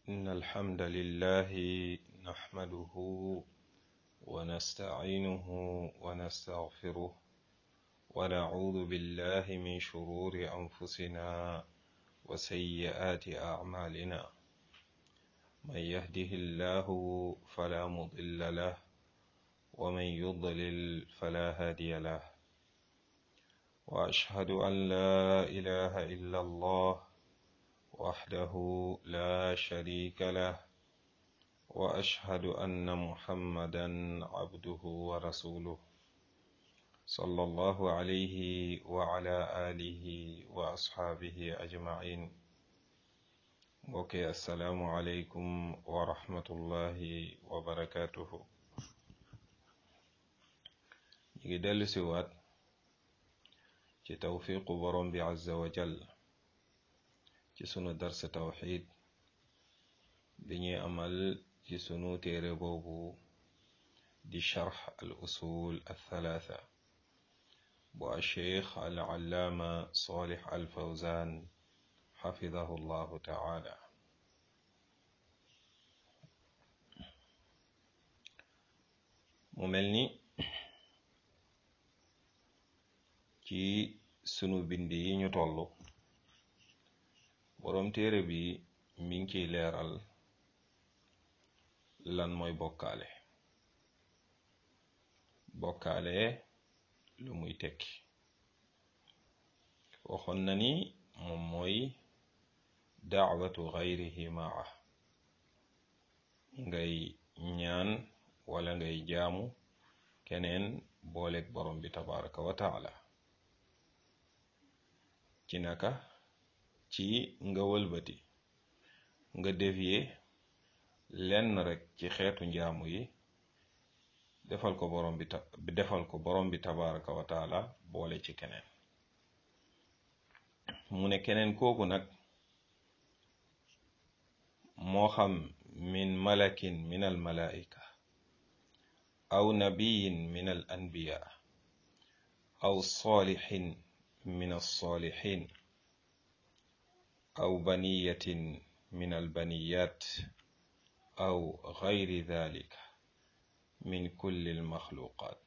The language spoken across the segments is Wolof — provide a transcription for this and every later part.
إن الحمد لله نحمده ونستعينه ونستغفره ونعوذ بالله من شرور أنفسنا وسيئات أعمالنا من يهده الله فلا مضل له ومن يضلل فلا هادي له وأشهد أن لا إله إلا الله وحده لا شريك له وأشهد أن محمدا عبده ورسوله صلى الله عليه وعلى آله وأصحابه أجمعين اوكي السلام عليكم ورحمة الله وبركاته نيجي دلو سوات ci tawfiqu borom bi azza wa jall ci sunu dars tawxid bi ñuy amal ci sunu téere boobu di charx al usul althalatha bu alcheikh al allaama salih al fawzan xafidahu llahu taala mu mel ni ci sunu bind yi ñu toll boroom téere bi mi ngi ciy leeral lan mooy bokkaale bokkaale lu muy tekki waxoon na ni moom mooy daawatu gayrihi maa ngay ñaan wala ngay jaamu keneen booleeg borom bi tabaraka wa taala ci naka ci nga wëlbati nga dévier lenn rek ci xeetu njaamu yi defal ko borom bi ta defal ko borom bi tabaraka wa taala boole ci keneen mu ne keneen kooku nag moo xam min malakin min al malaika aw nabiyin min al anbiya aw salihin من الصالحين أو بنية من البنيات أو غير ذلك من كل المخلوقات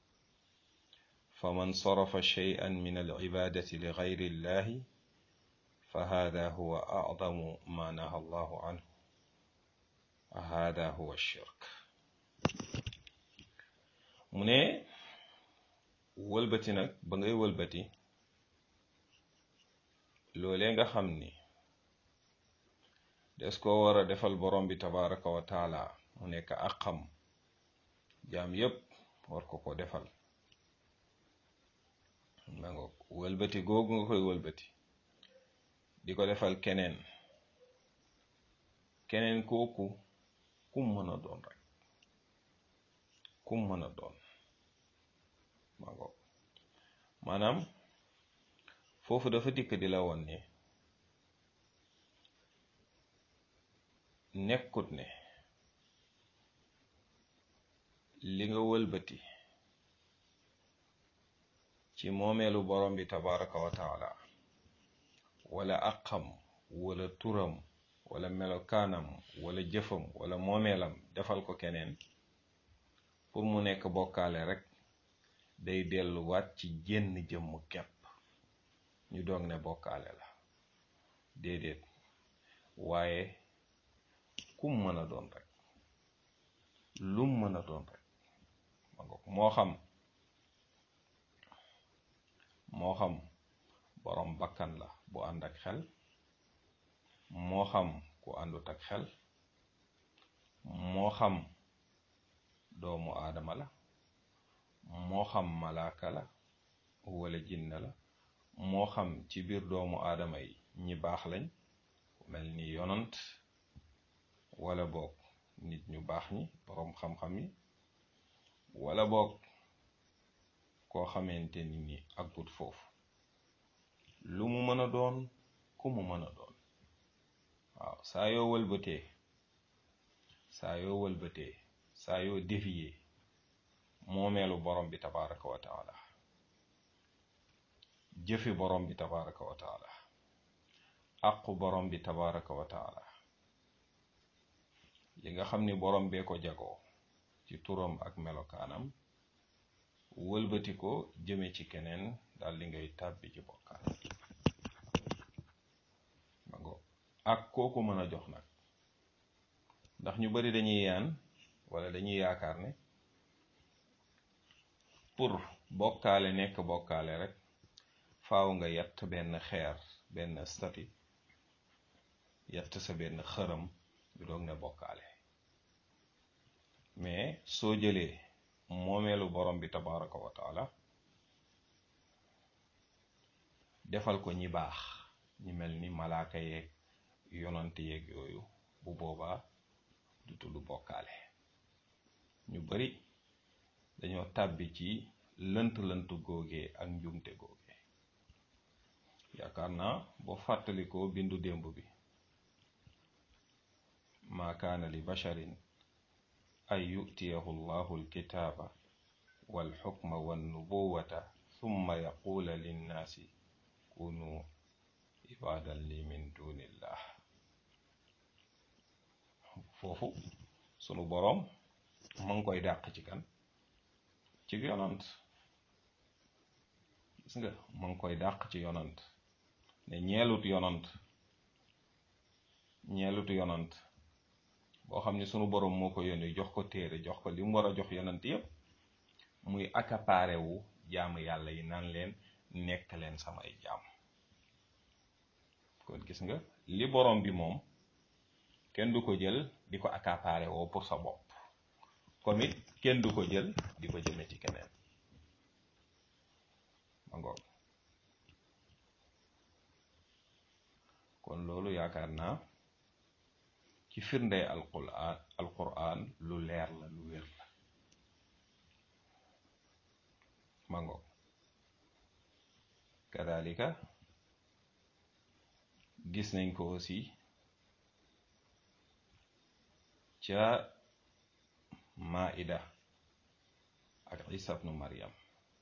فمن صرف شيئا من العبادة لغير الله فهذا هو أعظم ما نهى الله عنه هذا هو الشرك من wëlbati nag ba ngay wëlbati loolee nga xam ni des ko war a defal borom bi tabaraka wa taala mu nekk ak xam jaam yépp war ko ko defal ma nga wëlbati googu nga koy wëlbati di ko defal keneen keneen kooku kum mën a doon rek kum mën a doon ma nga maanaam foofu dafa dikk di la woon ne nekkut ne li nga wëlbati ci moomeelu borom bi tabaraka wa taala wala aqam wala turam wala melokaanam wala jëfam wala moomeelam defal ko keneen pour mu nekk bokkaale rek day delluwaat ci jenn jëmm kepp ñu doog ne bokkaale la déedéet waaye kum mën a doon rek lum mën a doon rek ma nga moo xam moo xam borom bakkan la bu ànd ak xel moo xam ku àndut ak xel moo xam doomu aadama la moo xam malaaka la wala jinne la moo xam ci biir doomu aadama yi ñi baax lañ mel ni yonant wala boog nit ñu baax ñi boroom xam-xam yi wala boog koo xamante ni ni agut foofu lu mu mën a doon ku mu mën a doon waaw saa yoo wëlbatee saa yoo wëlbatee saa yoo dévier moomeelu borom bi tabaraka wa taala jëfi borom bi tabaraka wa taala aqu borom bi tabaraka wa taala nga xam ni borom bee ko jagoo ci turam ak melokaanam wëlbati ko jëme ci keneen daal di ngay tàbbi ci bokkaale mango ak kooku mën a jox nag ndax ñu bari dañuy yaan wala dañuy yaakaar ne pour bokkaale nekk bokkaale rek faaw nga yatt benn xeer benn stati yatt sa benn xërëm bi doog ne bokkaale mais soo jëlee moomeelu borom bi tabaraka wa taala defal ko ñi baax ñi mel ni malaaka yeeg yonant yeeg yooyu bu boobaa du tudd bokkaale ñu bari dañoo tàbbi ci lënt-lënt googee ak njumte googee yaakaar naa boo fàttalikoo bindu démb bi maa kaana li basharin an yutiyahu llahu alkitaaba walxukma wannubuwata summa yaquula linnaasi kunu ibaadan li min dunillah foofu sunu boroom ma ngi koy dàq ci kan ci yonant gis nga ma ngi koy dàq ci yonant ne ñeelut yonant ñeelut yonant boo xam ne sunu boroom moo ko yónni jox ko téere jox ko li mu war a jox yonant yépp muy accaparé wu jaamu yàlla yi naan leen nekk leen samay jaam kon gis nga li boroom bi moom kenn du ko jël di ko accaparé woo pour sa bopp comme it kenn du ko jël di ko jëme ci keneen ma ngoog kon loolu yaakaar naa ci firndey alquran alquran lu leer la lu wér la ma ngoog kadalika gis nañ ko aussi ca maida ak isa bnu maryam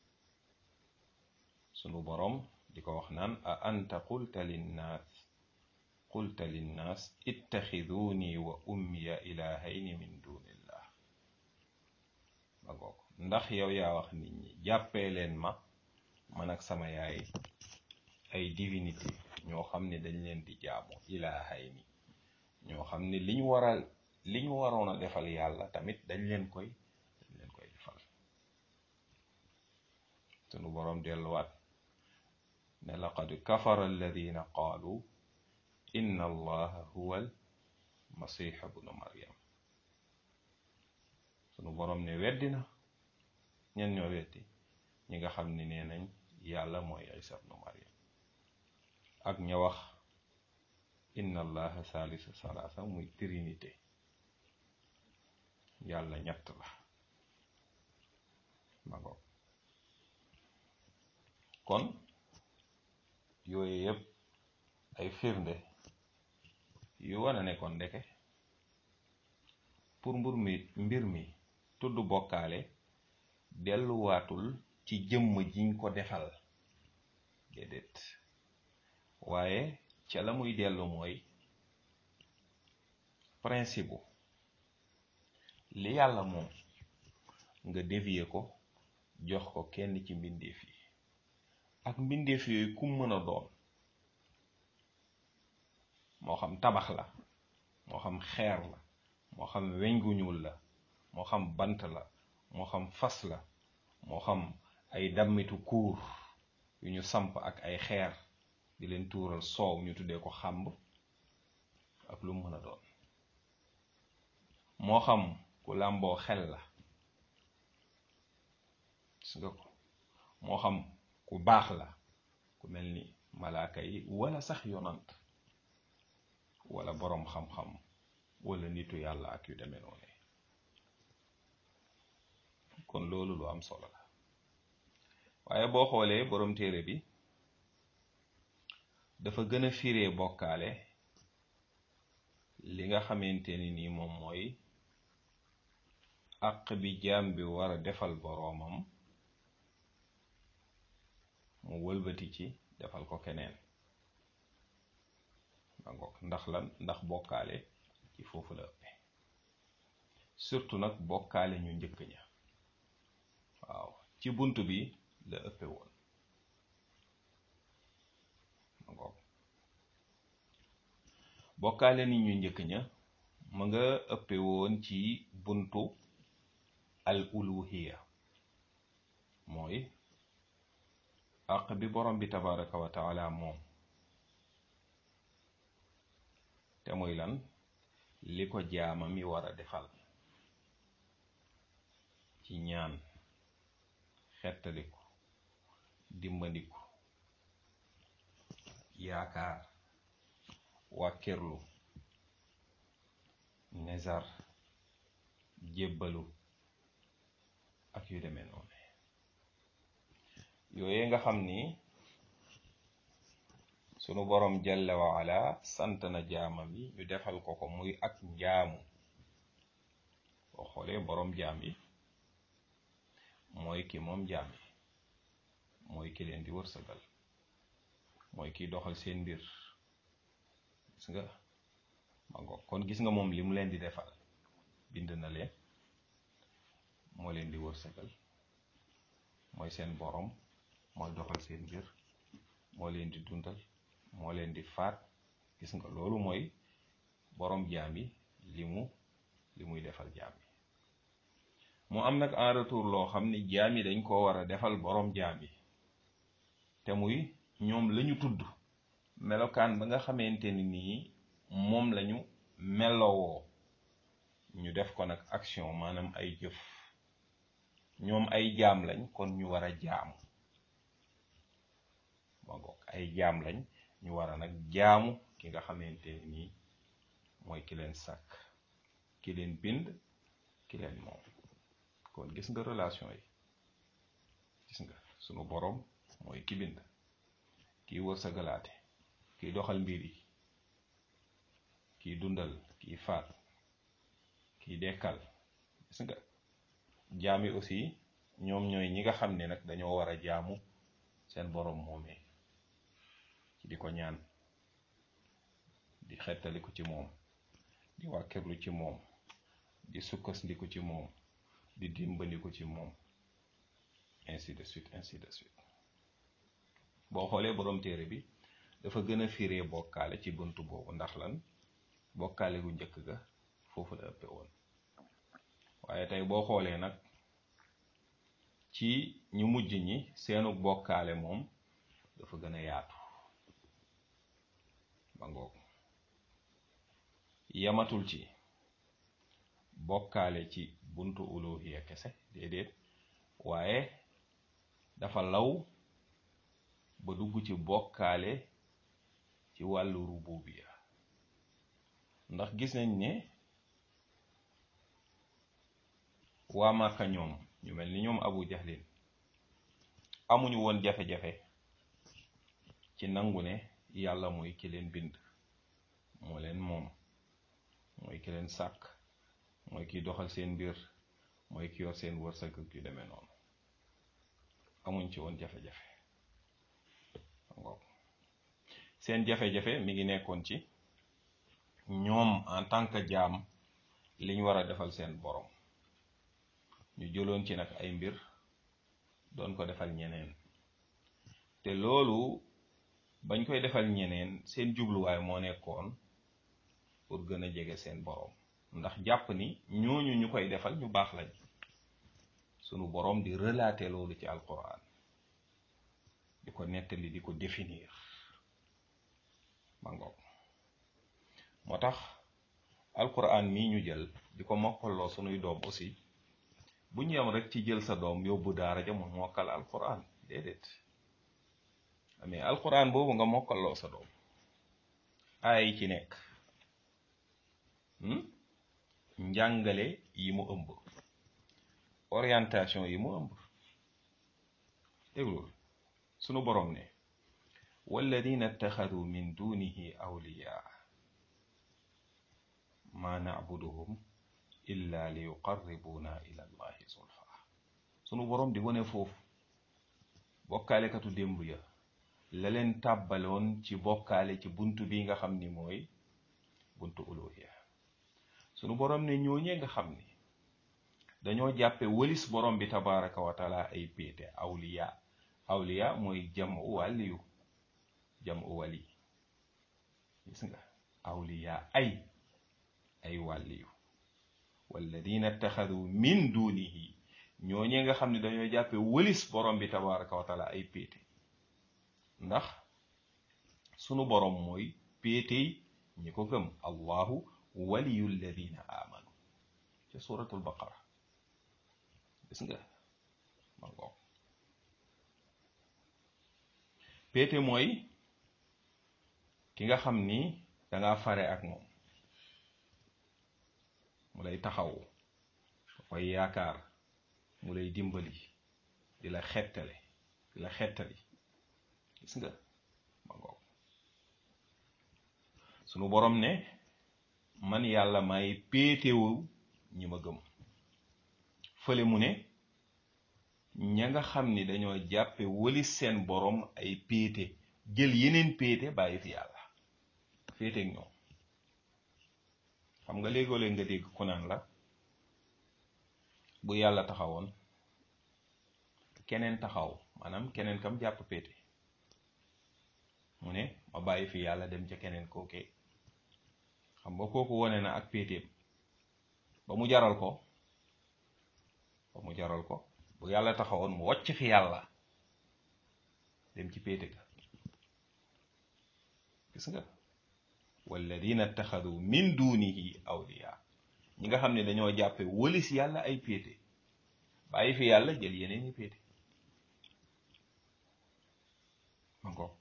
sunu boroom di ko wax naan a anta qulta linnaas qulta linnaas ittaxiduni wa ummiya ilahayni min dunillah ma ngoog ndax yow yaa wax nit ñi jàppee leen ma man ak sama yaay ay divinité ñoo xam ne dañ leen di jaamu ilahayni ñoo xam ne liñ waral li ñu waroon a defal yàlla tamit dañ leen koy dañ leen koy defal sunu boroom delluwaat ne laqad kafara alladina qaalu inna allaha huwa al masiha bnu maryam sunu boroom ne weddina ñen ñoo weddi ñi nga xam ne nee nañ yàlla mooy isa bnu maryam ak ña wax inna allaha salisu salasa muy trinité yàlla ñett la ma ngoog kon yooyu yëpp ay firnde yu wane ne kon ndeke pour mbir mi mbir mi tudd bokkaale delluwaatul ci jëmm jiñ ko defal déedéet waaye ca la muy dellu mooy principe li yàlla moom nga dévier ko jox ko kenn ci mbindeef yi ak mbindeef yooyu kum mën a doon moo xam tabax la moo xam xeer la moo xam weñ gu ñuul la moo xam bant la moo xam fas la moo xam ay dammitu kuur yu ñu samp ak ay xeer di leen tuural soow ñu tuddee ko xàmb ak lu mën a doon moo xam ku làmboo xel la gis nga ko moo xam ku baax la ku mel ni malaaka yi wala sax yonant wala boroom xam-xam wala nitu yàlla ak yu demee noonu kon loolu lu am solo la waaye boo xoolee boroom téere bi dafa gën a firee bokkaale li nga xamante ni nii moom mooy àq bi jaam bi war a defal boroomam mu wëlbati ci defal ko keneen ma ngoog ndax lan ndax bokkaale ci foofu la ëppe surtout nag bokkaale ñu njëkk ña waaw ci bunt bi la ëppe woon bokkaale nit ñu njëkk ña ma nga ëppe woon ci buntu al uluhiya mooy àq bi borom bi tabaraka wa taala moom te muy lan li ko jaama mi war a defal ci ñaan xettaliku dimbandiku yaakaar wàkkirlu nezar jébbalu ak yu demee noonu yooye nga xam ni sunu borom jalla wa ala sant na jaamam yi ñu defal ko ko muy ak njaamu boo xoolee borom jaam yi mooy ki moom jaam yi mooy ki leen di wërsëgal mooy kiy doxal seen mbir gis nga ma ngoog kon gis nga moom li mu leen di defal bind na leen moo leen di wërsëgal mooy seen borom mooy doxal seen mbir moo leen di dundal moo leen di faat gis nga loolu mooy borom jaam yi li mu li muy defal jaam yi mu am nag en retour loo xam ni jaam yi dañ koo war a defal borom jaam yi te muy ñoom lañu tudd melokaan ba nga xamante ni nii moom lañu melowoo ñu def ko nag action maanaam ay jëf ñoom ay jaam lañ kon ñu war a jaamu ma ngoog ay jaam lañ ñu war a nag jaamu ki nga xamante ni nii mooy ki leen sàkk ki leen bind ki leen moom kon gis nga relation yi gis nga sunu boroom mooy ki bind kiy wërsëgalaate kiy doxal mbir yi kiy dundal kiy faat kiy dekkal gis nga jaam yi aussi ñoom ñooy ñi nga xam ne nag dañoo war a jaamu seen boroom moomee ci di ko ñaan di xettaliku ci moom di wàkkirlu ci moom di sukkasliku ci moom di dimbandiku ci moom ainsi de suite ainsi de suite boo xoolee boroom téere bi dafa gën a firee bokkaale ci buntu boobu ndax lan bokkaale gu njëkk ga foofu la ëppe woon waaye tey boo xoolee nag ci ñu mujj ñi seenu bokkaale moom dafa gën a yaatu ba ngoog yamatul ci bokkaale ci buntu uluhiya kese déedéet waaye dafa law ba dugg ci bokkaale ci wàllu rububiya ndax gis nañ ne waa Màkka ñoom ñu mel ni ñoom Abu Jahlin amuñu woon jafe-jafe ci nangu ne yàlla mooy ki leen bind moo leen moom mooy ki leen sàkk mooy kiy doxal seen mbir mooy ki yor seen wërsëg ak yu demee noonu amuñ ci woon jafe-jafe seen jafe-jafe mi ngi nekkoon ci ñoom en tant que jaam liñ war a defal seen borom ñu jëloon ci nag ay mbir doon ko defal ñeneen te loolu bañ koy defal ñeneen seen jubluwaay moo nekkoon pour gën a jege seen borom ndax jàpp ni ñooñu ñu koy defal ñu baax lañ sunu borom di relater loolu ci alquran di ko nettali di ko définir ma ngoog moo tax alquran mii ñu jël di ko mokkaloo sunuy doom aussi bu ñu yem rek ci jël sa doom yóbbu daara ja mu mokkal alquran déedéet mais alquran boobu nga mokkaloo sa doom aay yi ci nekk njàngale yi mu ëmb orientation yi mu ëmb déglul sunu borom ne walladina ittaxadu min dunihi awliya ma nacbuduhum illa li yuqarribuna ila allahi zulfa sunu borom di wane foofu bokkaalekatu démb ya la leen tàbbaloon ci bokkaale ci buntu bi nga xam ni mooy buntu uluhiya sunu borom ne ñooñee nga xam ni dañoo jàppe wëlis borom bi tabaraka wa taala ay péete awliya awliya mooy jam u wàliyu jam u wali gis nga awliya ay ay wàliyu walladina ittaxadu min dunihi ñooñee nga xam ne dañoo jàppe wëlis borom bi tabaraka wa taala ay péete ndax sunu borom mooy péetey ñi ko gëm allahu waliyu alladina amanu ca suratul baqara gis nga ma ngoog péete mooy ki nga xam ni danga fare ak moom mu lay taxaw nga koy yaakaar mu lay dimbali di la xettale di la xettali gis nga ma ngoog sunu borom ne man yàlla may péetewu ñi ma gëm fële mu ne ña nga xam ni dañoo jàppe wëli seen borom ay péete jël yeneen péete bàyyi fi yàlla féeteeg ñoom xam nga léegoo-léeg nga dégg ku naan la bu yàlla taxawoon keneen taxaw maanaam keneen kam jàpp péete mu ne ma bàyyi fi yàlla dem ca keneen kookee xam nga kooku wone na ak péeteem ba mu jaral ko ba mu jaral ko bu yàlla taxawoon mu wàcc fi yàlla dem ci péete ga gis nga walladina ittaxadu min dunihi awliya ñi nga xam ne dañoo jàppe wëlis yàlla ay péete bàyyi fi yàlla jël yeneen i péete encore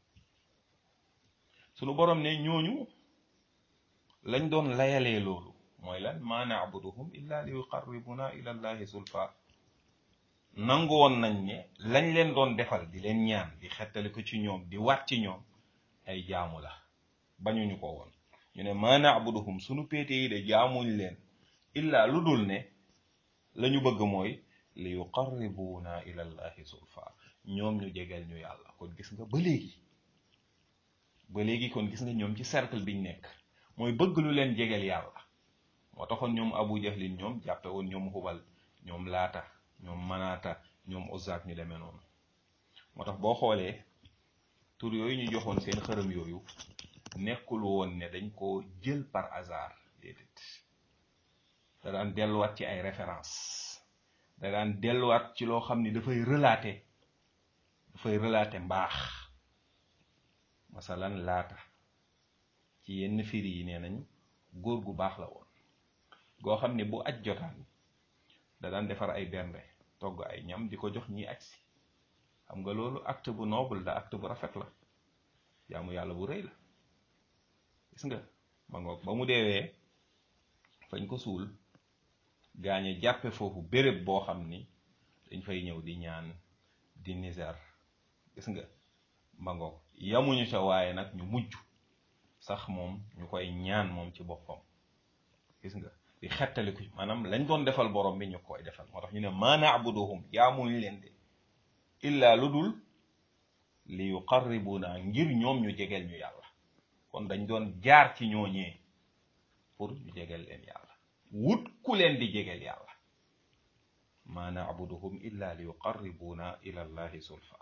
sunu borom ne ñooñu lañ doon layalee loolu mooy lan ma naabuduhum illa li yuqarribuna ila allahi zulfa nangu woon nañ ne lañ leen doon defal di leen ñaan di xettali ko ci ñoom di waat ci ñoom ay jaamu la bañuñu ko woon ñu ne ma naabuduhum sunu péete yi de jaamuñ leen illa lu dul ne lañu bëgg mooy li yuqarribuna ila allahi zulfa ñoom ñu jegeel ñu yàlla kon gis nga ba léegi ba léegi kon gis nga ñoom ci cercle biñ nekk mooy bëgg lu leen jegeel yàlla moo taxoon ñoom abu jahlin ñoom jàppe woon ñoom xubal ñoom laata ñoom manaata ñoom uzaak ñu demee noonu moo tax boo xoolee tur yooyu ñu joxoon seen xërëm yooyu nekkul woon ne dañ ko jël par hasard déedéet da daan delluwaat ci ay référence da daan delluwaat ci loo xam ni dafay relater dafay relater mbaax masalan laata ci yenn firi yi nee nañ góor gu baax la woon goo xam ne bu aj jotaan da daan defar ay bernde togg ay ñam di ko jox ñi aj si xam nga loolu acte bu noble la acte bu rafet la jaamu yàlla bu rëy la gis nga ma ngoog ba mu deewee fañ ko suul gaañe jàppe foofu béréb boo xam ni dañ fay ñëw di ñaan di nizar gis nga ma ngoog yamuñu ca waaye nag ñu mujj sax moom ñu koy ñaan moom ci boppam gis nga di xettaliku maanaam lañ doon defal borom bi ñu koy defal moo tax ñu ne ma naabuduhum jaamuñ leen de illa lu dul li yuqarribuna ngir ñoom ñu jegeel ñu yàlla kon dañ doon jaar ci ñooñee pour ñu jegeel leen yàlla wut ku leen di jegeel yàlla ma naabuduhum illa li yuqarribuna ila allahi zulfa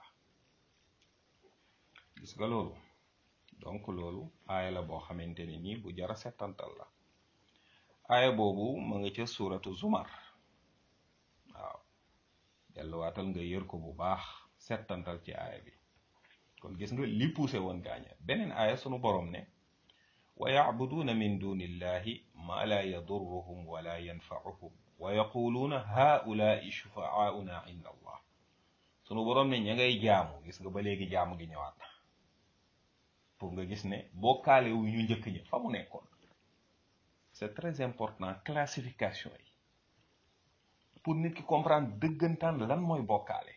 gis nga loolu donc loolu aaya la boo xamante ni nii bu jara settantal la aaya boobu ma nga ca suuratu zumar waaw delluwaatal nga yër ko bu baax settantal ci aaya bi kon gis nga li poussé woon gaaña beneen aaya sunu borom ne wa yacbuduuna min duni illahi ma la yadurruhum wala yanfauhum wa yaquluuna haulaai shufaauna inda allah sunu borom ne ña ngay jaamu gis nga ba léegi jaamu gi ñëwaat na pour nga gis ne bokkaale wu ñu njëkk ñi fa mu nekkoon c'est très important classification yi pour nit ki comprendre dëggantaan lan mooy bokkaale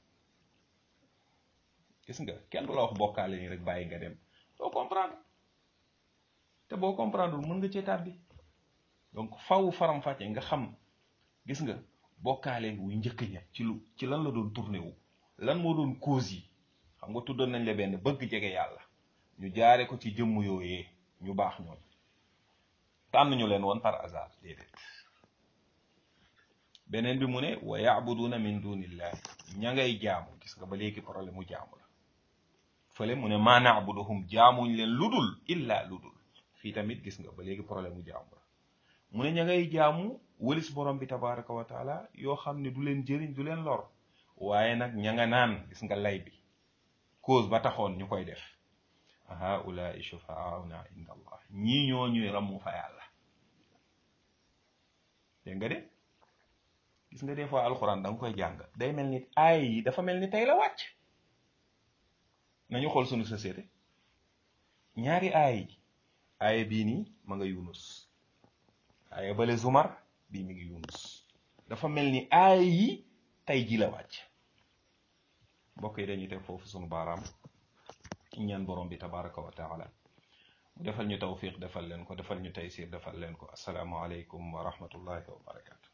gis nga kenn du la wax bokkaale nii rek bàyyi nga dem doo comprendre te boo comprendre mën nga cee tàbbi donc faw faram-fàcce nga xam gis nga bokkaale wu njëkk ña ci lu ci lan la doon tourné wu lan moo doon cause yi xam nga tuddoon nañ la benn bëgg jege yàlla ñu jaare ko ci jëmm yooyee ñu baax ñoom tànn ñu leen woon par hasard déedéet beneen bi mu ne wa yaabuduuna min dunillahi ña ngay jaamu gis nga ba léegi problème mu jaamu la fële mu ne maa naabuduhum jaamuñ leen ludul illa ludul fii tamit gis nga ba léegi problème mu jaamu la mu ne ña ngay jaamu wëlis borom bi tabaraka wa taala yoo xam ne du leen jëriñ du leen lor waaye nag ña nga naan gis nga lay bi cause ba taxoon ñu koy def haulaai shufaauna inda allah ñii ñoo ñuy ramu fa yàlla dégg nga de gis nga des fois alxuraan da nga koy jàng day mel ni aay yi dafa mel ni tey la wàcc nañu xool sunu société ñaari aay yi aaya bii nii ma nga yunus aaya bale zumar bii mi ngi yunus dafa mel ni aay yi tey ji la wàcc mbokk yi dañuy teg foofu sunu baaraam ñaan borom bi tabaraka wa taala mu defal ñu tawfiq defal leen ko defal ñu taysir defal leen ko asalaamu aleykum wa rahmatullahi wa barakatu